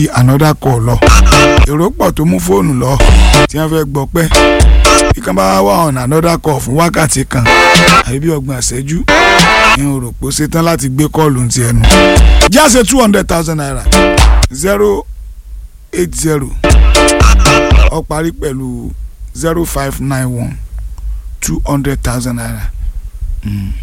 another call lọ èrò pọ̀ tó mú fóònù lọ tí wọ́n fẹ́ gbọ́ pẹ́ bí kan bá wà on another call fún wákàtí kan àbí bí ọgbọ̀n ìṣẹ́jú ní o rò pé ó ṣetán láti gbé kọ́ọ̀lù ti ẹnu jáse two hundred thousand naira zero eight zero ó parí pẹ̀lú zero five nine one two hundred thousand naira. Mm.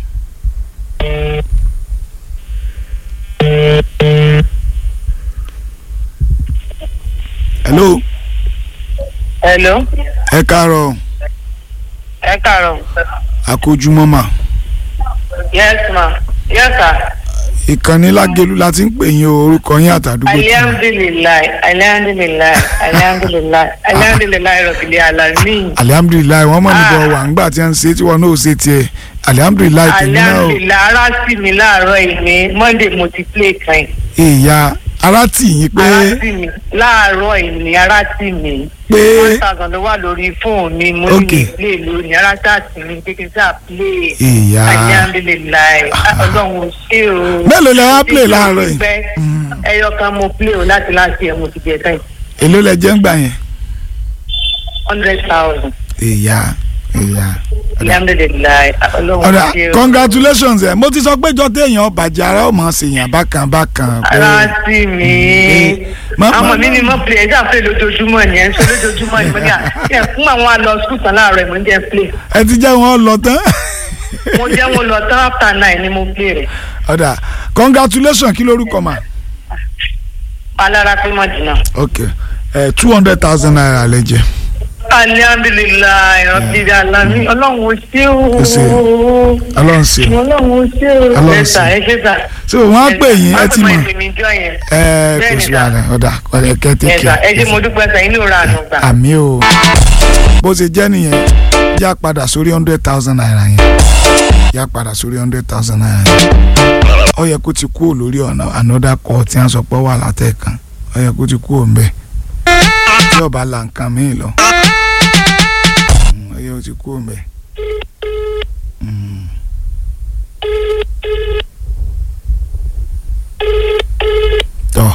hello hello ẹ káàárọ̀ ẹ káàárọ̀ àkójúmọ́ mà yes ma yes sir ìkànnì lágẹ̀lú la ti ń pè yín o orúkọ yín àtàdúgbò tí alihamdulilayi alihamdulilayi alihamdulilayi alihamdulilayi rọbìlì alamin alihamdulilayi wọn mọ̀ níbọ̀ wà ńgbà tí wọ́n ń ṣe tí wọn náà ò ṣe tiẹ̀ alihamdulilayi tèmi náà o alihamdulilayi ara sì mí láàárọ̀ ìní monday mo ti play kan ìyá ara tì yín pé ara sì mí láàárọ̀ ìní ara sì mí pé one thousand ló wà lórí fóònù mi mo Ok. ní play lónìí ara tá sì mí pé kí n sáà play ìyá alihamdulilayi ọlọ́run ò ṣe o. Mélòó lẹ wá play láàárọ̀ yìí? Pẹ́, Mm. ẹyọ kan mo play o láti láti ẹ̀ mo ti jẹ tán èló lẹ jẹ́ ń gbà yẹn hundred thousand ìyá ìyá alhamdulilayi ọlọ́run ọ̀dà ò ṣe o. congratulations ẹ̀ mo ti sọ pé jọ téèyàn bàjẹ́ ara ó mọ̀ ṣèyàn bákan bákan pé ara sí mi Ma- ma- àwọn mi ni mo play ẹja play lójoojúmọ́ ni ẹ̀ ń sọ lójoojúmọ́ ni mo ní à ẹ̀ fún àwọn àlọ́ skul tán láàárọ̀ ẹ̀ mo ń jẹ́ play ẹ ti jẹ́ wọn lọ tán mo jẹ́ wọn lọ tán after nine ni mo play rẹ̀ ọ̀dà congratulations kí lórúkọ mà alára pé mọ̀ jìnnà. ok two hundred thousand naira lẹ jẹ alihamdulilayi rabbil alamin ọlọ́run ò ṣe Ó ṣe. o. ọlọ́run ṣe ọlọ́run ò ṣe o. Ọlọ́run ẹ sà ṣe. ẹ ṣe sà. so wọ́n á pè yín ẹ ti mọ̀ ìpè mi jọ yẹn. ẹ kò Bẹ́ẹ̀ni sí sà. wàhálà ọ̀dà ọ̀dà ẹ kẹ́tẹ́kẹ́ sà ẹ ṣe mo dúpẹ́ sà inú ra àná gbà. àmì o bó ṣe jẹ́ nìyẹn yá padà sórí hundred thousand naira yẹn yá padà sórí hundred thousand naira yẹn ó yẹ kó ti kúrò lórí ọ̀nà another call tí wọ́n sọ pé ó wà látẹ̀kan ó yẹ kó ti kúrò ń bẹ̀ tí ọba la nǹkan míì lọ Mm, ó yẹ kó ti kúrò ń bẹ̀. Mm. tọ́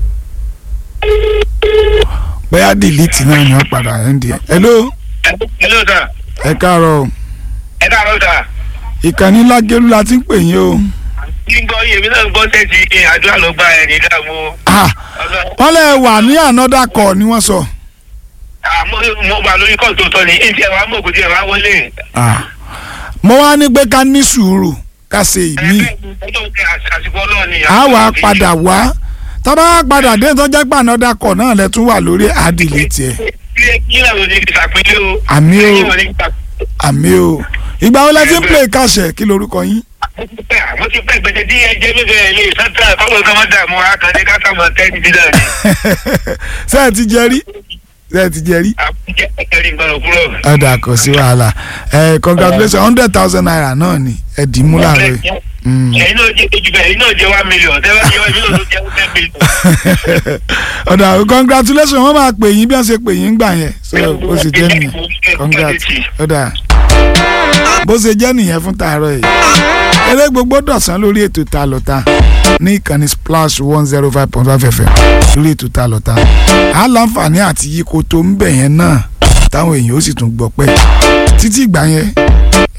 bóyá dìlítì náà ni wọ́n padà ẹ̀ ń di ẹ̀. hello hello sir ẹ káàárọ̀ o ẹ káàárọ̀ sir ìkànnì lágẹ̀lú la ti ń pè yín o. kí n gbọ́ yèmí náà gbọ́ sẹ́ẹ̀tì àdúrà ló gba ẹ̀ ní ìdààmú Ah, wọ́n lè wà ní another call ni wọ́n sọ. àmọ́ mo wà lórí kọ́ọ̀tù tó ní ìdí ẹ̀ wá mọ̀ kò tí ẹ̀ wá wọlé. Ah, mo wá ní pé ká ní sùúrù ká ṣe ìmí àsìkò ọlọ́ọ̀ ni. a wà padà wá tọ́ba wá padà dé tó jẹ́ pé another call náà lẹ tún wà lórí àdìlẹ̀ tiẹ̀ kí náà ló ní ìsàpínlẹ̀ o. Àmì o. Kí náà ló ní ìsàpínlẹ̀ àmì o ìgbà wo lẹ ti ń play kàṣẹ kí lorúkọ yín. mo ti pẹ́ gbẹ̀dẹ̀ tí ẹ jẹ́ mímẹ́ ẹ̀ lè sọ́tà fáwọn kan máa dààmú akàndé kásámọ̀ tẹ́ni dídá ni. ṣé ẹ ti jẹ rí ṣé ẹ ti jẹ rí. àkújẹ́ ẹ̀rí nǹkan òkúrò. ọ̀dà kò sí wàhálà ẹ congratulations hundred thousand naira náà ni ẹ dì í mú láàárọ̀ yìí. Mm. ẹ̀yin náà jẹ́ ojú bẹ́ẹ̀ ẹ̀yin náà jẹ́ one million tẹ́lẹ̀ yọ ẹ̀yin náà ló jẹ́ ten million. ọ̀dà congratulations wọ́n máa pè yín bí wọ́n ṣe pè yín gbà yẹn so bó ṣe jẹ́ nìyẹn congrats ọ̀dà bó ṣe jẹ́ nìyẹn fún tààrọ̀ yìí eré gbogbo dọ̀sán lórí ètò ta lọ́ta ní ìkànnì splash one zero five point five fm lórí ètò ta lọ́ta á láǹfààní àti yíko tó ń bẹ̀ yẹn náà táwọn èèyàn ó sì tún gbọ́ pẹ́ títí ìgbà yẹn